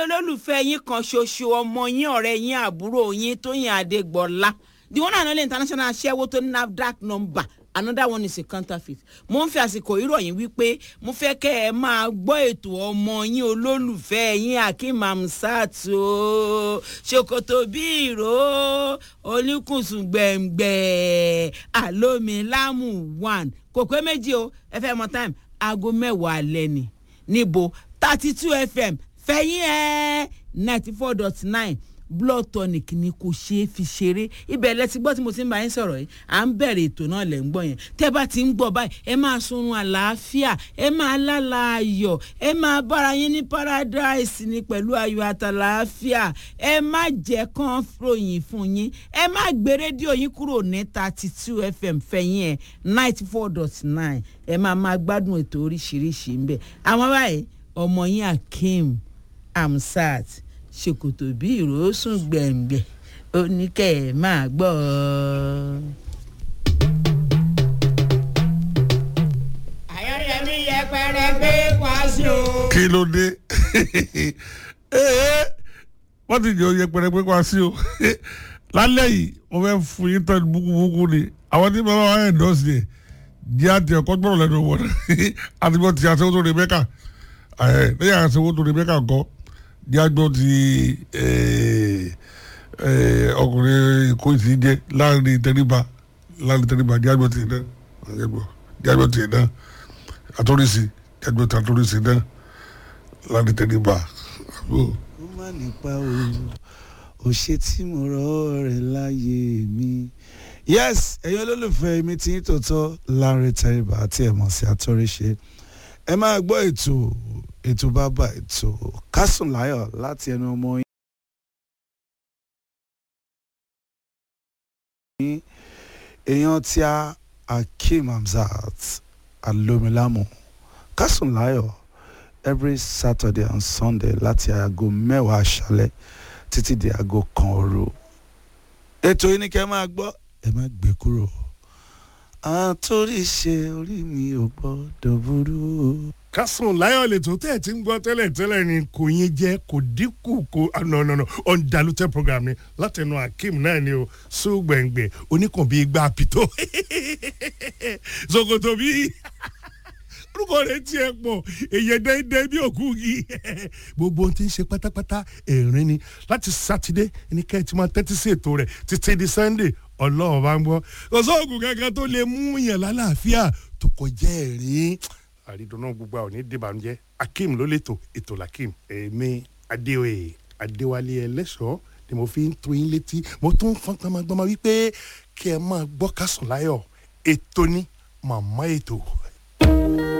olólùfẹ́ yín kan ṣoṣo ọmọ yín ọ̀rẹ́ yín àbúrò yín Tóyìn Adégbọlá the one and only international aṣẹ́wó tó ní NAFDAC number another one is a counterfeit mo ń fi àsìkò ìròyìn wípé mo fẹ́ kẹ́ ẹ máa gbọ́ ètò ọmọ yín olólùfẹ́ yín Akeem Hamzat o ṣòkòtò bí ìró oníkùnsùn gbẹ̀ngbẹ̀ àlómilámù one kò pé méjì o ẹ fẹ́ mọ time aago mẹ́wàá alẹ́ ni níbo thirty two fm fẹ̀yìn ẹ̀ ninety four dot nine blood tonic ni kò ṣeé fi ṣeré ibẹ̀ lẹ ti gbọ́ tí mo ti ń bá yín sọ̀rọ̀ yìí à ń bẹ̀rẹ̀ ètò náà lẹ̀ ń gbọ́ yẹn tẹ́ bá ti ń gbọ́ báyìí ẹ máa sunrun àlàáfíà ẹ máa lálà ayọ̀ ẹ máa bára yín ní paradise ni pẹ̀lú ayọ̀ àtàlàáfíà ẹ má jẹ́ kán ròyìn fún yín ẹ má gbé rédíò yín kúrò ní thirty two fm fẹ̀yìn ẹ̀ ninety four dot nine ẹ máa máa gbádùn ètò oríṣiríṣi ń bẹ̀ àwọn báyìí ọmọ yín Akeem Hamzat ṣòkòtò bí ìrosùn gbẹ̀ngbẹ̀ ó ní kẹ́ ẹ̀ máa gbọ́ ọ. àyọ̀yẹmí yẹpẹrẹ gbé kwasi o. kí ló dé ee wọ́n ti jẹ́ yẹpẹrẹ pé wá sí o lálẹ́ yìí mo fẹ́ fún yín tán búkúbúkú ni àwọn tí bàbá wa ẹ̀ dọ́sì yẹ jẹ́ àti ẹ̀kọ́ gbọ́dọ̀ lẹ́nu wọn àti bọ́ ti àṣẹwó tó Rebecca ẹ̀ lẹ́yìn àṣẹwó tó Rebecca kọ́ jẹ́ àgbọ̀ ti ọkùnrin èkó ti jẹ́ láàrin tẹríba láàrin tẹríba jẹ́ àgbọ̀ ti náà jẹ́ àgbọ̀ ti náà àtúrísí jẹ́ àgbọ̀ ti àtúrísí náà láàrin tẹríba. ó má nípa o ò ṣe tí mo rọ rẹ láyé mi. yes ẹ̀yin olólùfẹ́ mi ti ń tòótọ́ Lanre Tẹríba àti ẹ̀mọ̀ sí àtúnríṣe ẹ máa gbọ́ ètò ètò bàbá ètò Kásùn Láyọ̀ láti ẹnu ọmọ yín èèyàn tí a Akeem Hamzat alomilamu Kásùn Láyọ̀ every Saturday and Sunday láti aago mẹ́wàá aṣálẹ̀ títí di aago kan òru ètò yìí ni kẹ́ ẹ máa gbọ́ ẹ má gbé kúrò àtòrí ṣe orí mi ò gbọ́dọ̀ burú. Kásùn Láyọ̀ lẹ́tọ̀ tẹ́ ẹ̀ ti ń gbọ́ tẹ́lẹ̀ tẹ́lẹ̀ ni kò yín jẹ́ kò dínkù kò no no no undiluted program ni látẹnu Akeem náà ni o sùgbẹ̀ngbẹ̀ oníkan bíi gbà pìtó ṣòkòtò bíi orúkọ rẹ̀ tiẹ̀ pọ̀ èyẹ dẹ́ndẹ́ bí òkú yìí gbogbo ohun tí ń ṣe pátápátá ẹ̀rín ni láti sátidé ní kẹ́ ẹ ti máa tẹ́tí sí ètò rẹ̀ títí di sunday ọlọ́run bá ń gbọ́ kò sóògùn kankan tó lè mú yàn lálàáfíà tó kọjá ẹ̀rín àrídùnnú gbogbo àwọn onídìbànújẹ́ Akeem ló lẹ́tọ̀ ètò lakeem èmi adéoyè adéwálé ẹlẹ́ṣọ́ ni mo fi ń tó yín létí mo tún fọ́n gbọmọgbọmọ wípé kí ẹ máa gbọ́ Kásùn Láyọ̀ ètò ní màmá ètò